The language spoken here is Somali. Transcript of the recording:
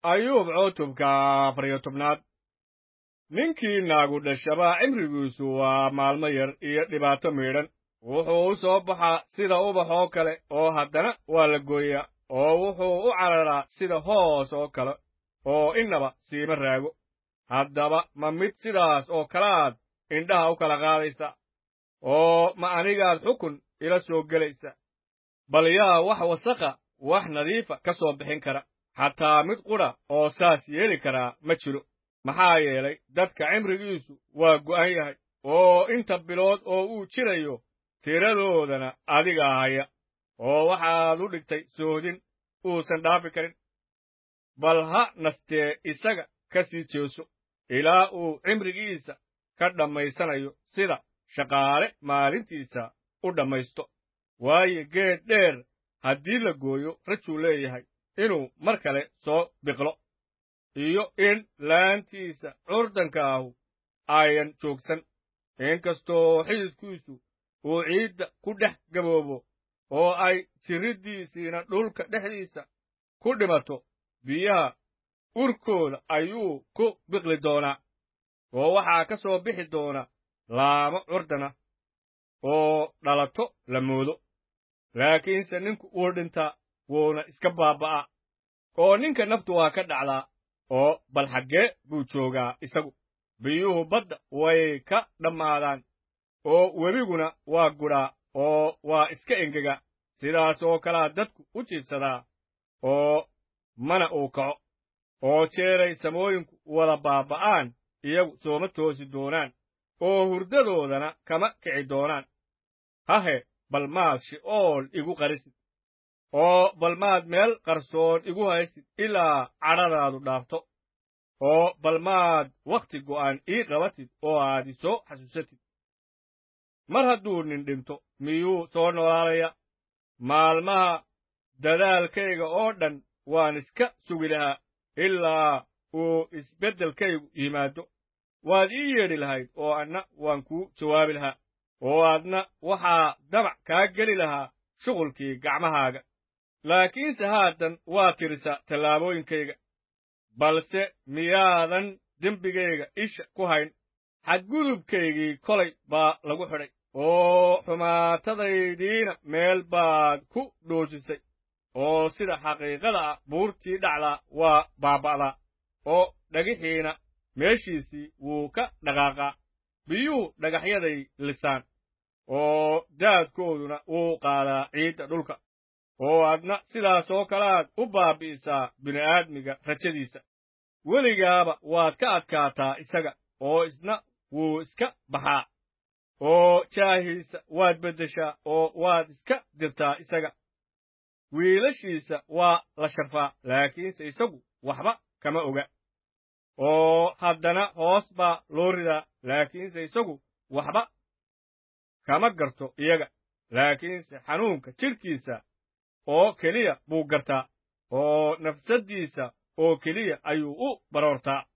ayuub cutubka afar iyo tobnaad ninkii naagu dhashaba cimrigiisu waa maalmo yar iyo dhibaato miidhan wuxuu u soo baxaa sida ubax oo kale oo haddana waa la gooyaa oo wuxuu u cararaa sida hoos oo kale oo innaba siima raago haddaba ma mid sidaas oo kalaad indhaha u kala qaadaysa oo ma anigaad xukun ila soo gelaysa bal yaa wax wasakha wax nadiifa ka soo bixin kara xataa mid qudha oo saas yeeli karaa ma jiro maxaa yeelay dadka cimrigiisu waa go'an yahay oo inta bilood oo uu jirayo tiradoodana adigaa haya oo waxaad u dhigtay soodin uusan dhaafi karin bal ha nastee isaga ka sii jeeso ilaa uu cimrigiisa ka dhammaysanayo sida shaqaale maalintiisa u dhammaysto waayo geed dheer haddii la gooyo rajuu leeyahay inuu mar kale soo biqlo iyo in laantiisa curdanka ahu ayan joogsan inkastoo xididkiisu uu ciidda ku dhex gaboobo oo ay jirriddiisiina dhulka dhexdiisa ku dhimato biyaha urkooda ayuu ku biqli doonaa oo waxaa ka soo bixi doona laamo curdana oo dhalato la moodo laakiinse ninku wuu dhintaa wuuna iska baaba'aa oo ninka naftu waa ka dhacdaa oo bal xaggee buu joogaa isagu biyuhu badda way ka dhammaadaan oo webiguna waa gudhaa oo waa iska engegaa sidaas oo kalaa dadku u jiibsadaa oo mana uu kaco oo jeeray samooyinku wada baaba'aan iyagu sooma toosi doonaan oo hurdadoodana kama kici doonaan hahe bal maad shi'ool igu qarisid oo bal maad meel qarsoon igu haysid ilaa cadhadaadu dhaafto oo bal maad wakhti go'an ii qabatid oo aad i soo xasuusatid mar hadduu nin dhinto miyuu soo noolaalaya maalmaha dadaalkayga oo dhan waan iska sugi lahaa ilaa uu isbeddelkaygu yimaado waad ii yeedhi lahayd oo anna waan kuu jawaabi lahaa oo aadna waxaa damac kaa geli lahaa shughulkii gacmahaaga laakiinse haatan waa tirisa tallaabooyinkayga balse miyaadan dembigayga isha ku hayn xadgudubkaygii kolay baa lagu xidhay oo xumaatadaydiina meel baad ku dhoojisay oo sida xaqiiqada ah buurtii dhacdaa waa baaba'daa oo dhagixiina meeshiisii wuu ka dhaqaaqaa biyuhu dhagaxyaday lisaan oo daadkooduna wuu qaadaa ciidda dhulka oo adna sidaas oo kalaad u baabbi'isaa bini'aadmiga rajadiisa weligaaba waad ka adkaataa isaga oo isna wuu iska baxaa oo jaahiisa waad beddeshaa oo waad iska dirtaa isaga wiilashiisa waa la sharfaa laakiinse isagu waxba kama oga oo haddana hoos baa loo ridaa laakiinse isagu waxba kama garto iyaga laakiinse xanuunka jidhkiisa oo keliya buu gartaa oo nafsaddiisa oo keliya ayuu u baroortaa